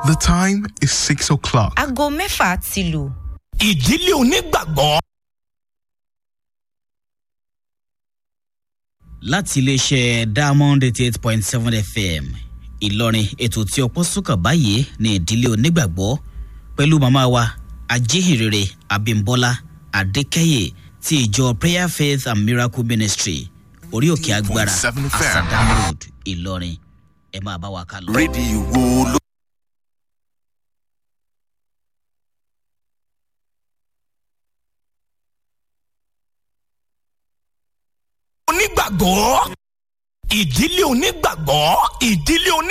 The time is 6 o'clock. aago mẹ́fà ti lù. ìdílé onígbàgbọ́. láti iléeṣẹ́ diamond eighty eight point seven fm ìlọrin ètò tí ọpọ́ sùkàn báyìí ní ìdílé onígbàgbọ́ pẹ̀lú màmá wa ajíhìnrere abimbola adékẹ́yẹ ti ìjọ prayer faith and miracle ministry orí òkè agbára 7 FM. asadam road ìlọrin ẹ máa bá wa ká lọ. rédíò wo ló. onígbàgbọ́ ìdílé onígbàgbọ́ ìdílé oní.